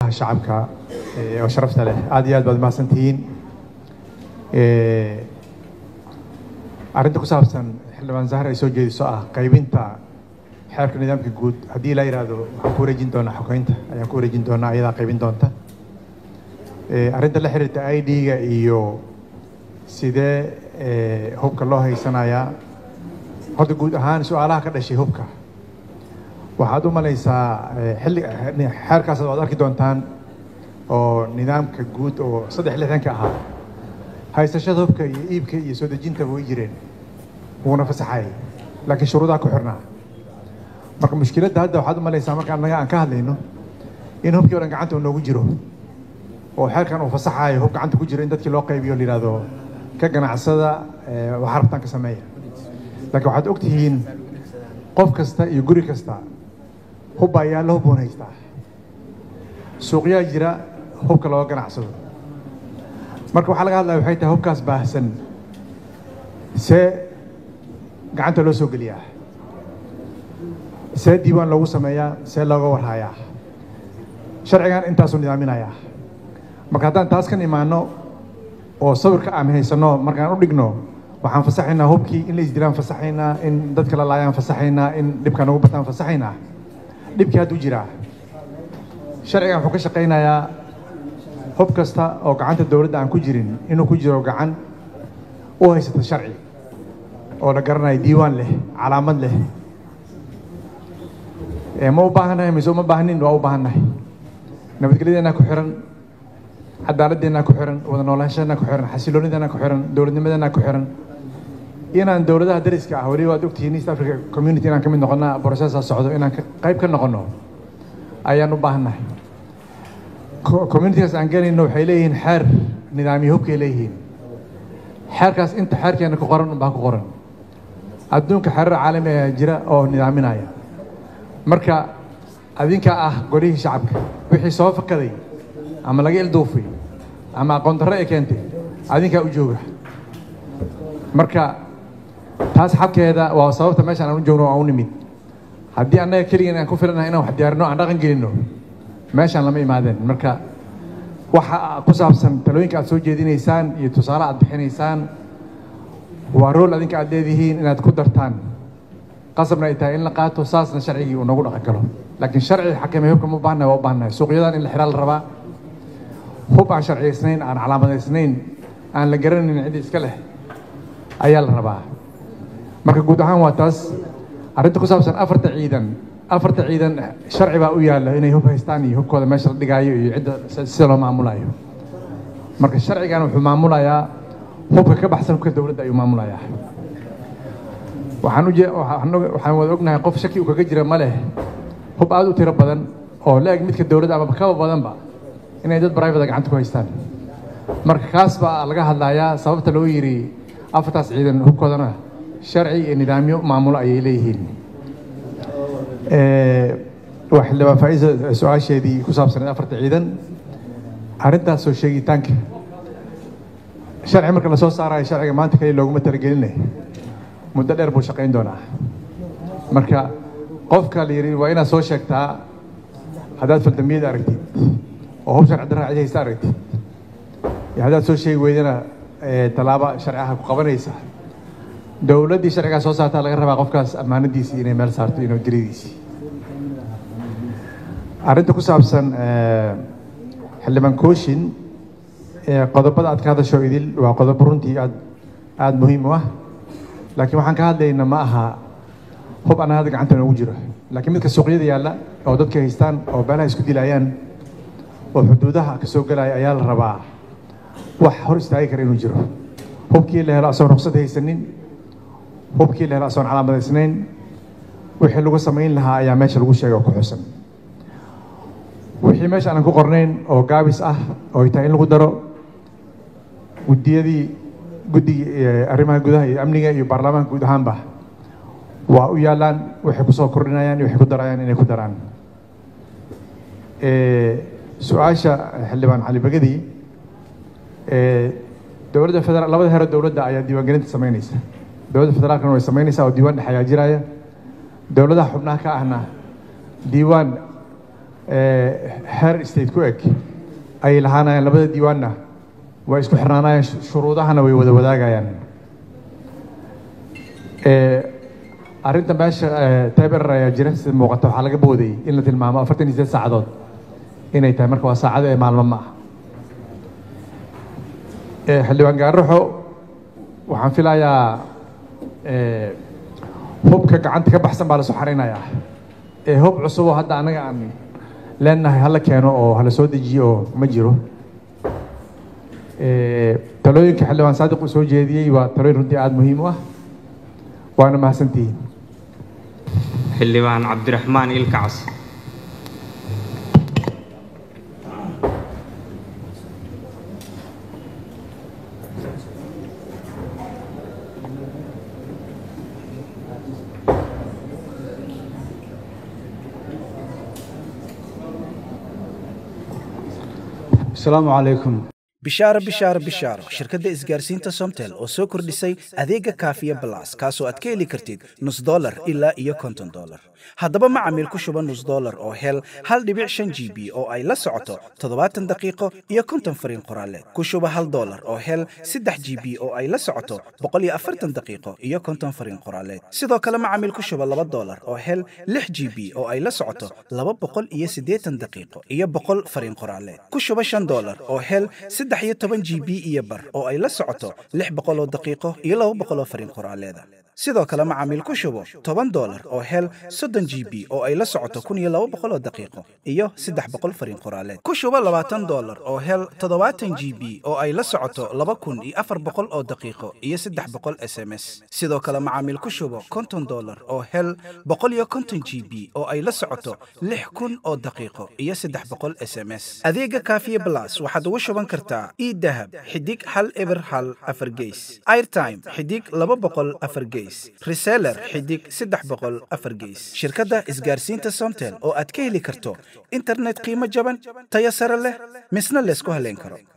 shacabka oo sharafta leh aad iyo aad baad mahadsantihiin arrinta ku saabsan xildhibaan zahar ay soo jeediso ah qaybinta xeerka nidaamka guud haddii la yidhaahdo waxaan ku wareejin doonaa xogeynta ayaan ku wareejin doonaa ayadaa qaybin doonta arrinta la xiriirta i d-ga iyo sidee hubka loo haysanayaa horta guud ahaan su-aalaha ka dhashay hubka waxaad u malaysaa xilli xeerkaas waad arki doontaan oo nidaamka guud oo saddex lixdanka ahaa haysashada hubka iyo iibka iyo soo dejintaba way jireen wuuna fasaxayay laakiin shuruudaha ku xirnaa marka mushkiladda hadda waxaad u malaysaa marka annaga aan ka hadlayno in hubkii o dhan gacanta uu noogu jiro oo xeerkan uu fasaxayo hub gacanta ku jiro in dadkii loo qaybiyo la yidhahdo ka ganacsada waxaa rabtaan ka sameeya laakiin waxaad og tihiin qof kasta iyo guri kasta hub baa yaalla hub buun haystaa suuqyaa jira hubka looga ganacsado marka waxaa laga hadlaya waxay tahay hubkaas baahsan see gacanta loo soo geliyaa see diiwaan loogu sameeyaa see looga warhayaa sharcigan intaasuu nidaaminayaa marka haddaan taas kan imaano oo sawirka aan haysanno markaan u dhigno waxaan fasaxaynaa hubkii in la isdilaan fasaxaynaa in dadka la laayaan fasaxaynaa in dhibka nagu bataan fasaxaynaa dhibkii hadduu jiraa sharcigan wuxuu ka shaqaynayaa hub kasta oo gacanta dowladda aan ku jirin inuu ku jiro gacan u haysata sharci oo la garanayo diiwaan leh calaamad leh ma u baahannahay mise uma baahnin waa u baahannahay nabadgelyadeenaa ku xiran cadaaladeenaa ku xiran wada noolaanshadeennaa ku xiran xasiloonideenaa ku xiran dowladnimadeenaa ku xiran inaan dowladaha dariska ah weliba waad ogtihiin east africa community inaan ka mid noqonna processa socdo inaan qayb ka noqono ayaan u baahannahay communitigaas aan gelayno waxay leeyihiin xeer nidaamiyo hubkay leeyihiin xeerkaas inta xeerkeena ku qoran unbaa ku qoran adduunka xeerar caalami ayaa jira oo nidaaminaya marka adinkaa ah golihii shacabka wixii soo fakaday ama laga ilduufay ama aqoon darro ay keentay adinkaa u jooga marka taas xabkeeda waa sababta meeshaan aan u joogno aan u nimid haddii annaga keligeen aan ku filanahay inaan wax diyaarino aan dhaqan gelinno meeshaan lama imaadeen marka waxa ku saabsan talooyinka aad soo jeedinaysaan iyo tusaale aad bixinaysaan waa rool adinka aad leedihiin inaad ku dartaan qasabna ay tahay in la qaato saasna sharcigii uu nagu dhaqan galo laakiin sharci xakamay hubka ma baahnahay waa u baahnahay suuqyadan in la xiraa la rabaa hub aan sharciyaysnayn aan calaamadaysnayn aan la garanayn ciddi iska leh ayaa la rabaa marka guud ahaan waa taas arrinta ku saabsan afarta ciidan afarta ciidan sharci baa u yaalla inay hub haystaan iyo hubkooda meesha la dhigaayo iyo cidda sida loo maamulayo marka sharcigan wuxuu maamulayaa hubka ka baxsan hubka dowladda ayuu maamulayaa waxaan uje waxaan wada ognahay qof shaki uu kaga jira ma leh hub aad u tiro badan oo la-eg midka dowladda ama kaba badanba inay dad brivate gacanta ku haystaan marka kaas baa laga hadlayaa sababta loo yidhi afartaas ciidan hubkoodana sharci iyo nidaamyo maamulo ayay leeyihiin waa xildhibaan faa'iisa su-aasheedii ku saabsaneed afarta ciidan arrintaas soo sheegitaanka sharci marka la soo saarayo sharciga maanta kaliya looguma talagelinay muddo dheer buu shaqayn doonaa marka qofka la yidhi waa inaad soo sheegtaa haddaad faldambiyada aragtid oo hub sharci darra cid haysta aragtid iyo haddaad soo sheegi weydana tallaabo sharci ah ku qabanaysa dowladdii sharcigaa soo saartaa laga rabaa qofkaas ammaanadiisii inay meel saarto iyo nabadgelyadiisii arrinta ku saabsan xildhibaan kooshin qodobada aad ka hadasho idil waa qodobo runtii aad aada muhiim u ah laakiin waxaan ka hadlayna ma aha hub anaa hadda gacanta noogu jiro laakiin midka suuqyada yaalla oo dadka haystaan oo beelaha isku dilayaan oo xuduudaha ka soo gelaya ayaa la rabaa wax hor istaagi kara inuu jiro hubkii la helo asoon ruqsad haysanin hubkii la helo asoon calaamadaysnayn wixii lagu samayn lahaa ayaa meesha lagu sheegay oo ku xusan wixii meesha aanan ku qornayn oo gaabis ah oo ay tahay in lagu daro guddiyadii guddigii arrimaha gudaha iyo amniga iyo baarlamaanka guud ahaanba waa u yaalaan waxay kusoo kordhinayaan iyo waxay ku darayaan inay ku daraan su-aasha xildhibaan cali bagadi dowladda federaal labada hero dowladda ayaa diiwaangelinta samaynaysa dowladda federaalkana way samaynaysaa oo diiwaan dhex ayaa jiraya dowladaha xubnaha ka ahna diiwaan heer state ku eg ayay lahaanayaan labada diiwaanna way isku xirnaanayaan shuruudahana way wada wadaagayaan arrinta meesha taberer ayaa jira sida muuqata waxaa laga boodayay in la tilmaamo afartan iyo sideed saacadood inay tahay marka waa saacado ee maalmo ma ah xildhibaan gaaraxo waxaan filayaa hubka gacanta ka baxsan baa lasoo xarinayaa ee hub cusub oo hadda anaga aan leenahay hala keeno oo hala soo dejiyo oo ma jiro talooyinka xildhibaan saadiq uu soo jeediyey waa talooyin runtii aada muhiim u ah waana mahadsantihiin xildhibaan cabdiraxmaan ilkacas asalaamu calaykum bishaaro bishaaro bishaaro shirkadda isgaarsiinta somtel oo soo kordhisay adeega kaafiya balas kaasoo aad ka heli kartid nus dolar ilaa iyo konton dolar haddaba macamiil ku shuba nus dolar oo hel hal dhibic shan g b oo ay la socoto toddobaatan daqiiqo iyo konton fariin qoraaleed ku shuba hal dolar oo hel saddex g b oo ay la socoto boqol iyo afartan daqiiqo iyo konton fariin qoraaleed sidoo kale macamiil ku shuba laba dolar oo hel lix g b oo ay la socoto laba boqol iyo siddeetan daqiiqo iyo boqol fariin qoraaleed ku shuba shan dolar oo hel saddex iyo toban g b iyo bar oo ay la socoto lix boqol oo daqiiqo iyo laba boqol oo fariin qoraaleeda sidoo kale macaamiil ku shubo toban dolar oo hel soddon g b oo ay la socoto kun iyo laba boqol oo daqiiqo iyo saddex boqol fariin qoraaleed ku shubo labaatan dolar oo hel toddobaatan g b oo ay la socoto laba kun iyo afar boqol oo daqiiqo iyo saddex boqol s m s sidoo kale macaamiil ku shubo konton dolar oo hel boqol iyo konton g b oo ay la socoto lix kun oo daqiiqo iyo saddex boqol s m s adeega kaafiye blas waxaad ugu shuban kartaa idahab xidig hal eber hal afar geys airtime xidig laba boqol afar geys reseller xidig saddex boqol afar geys shirkadda isgaarsiinta somtel oo aad ka heli karto internet qiimo jaban tayo sare leh misna laysku haleyn karo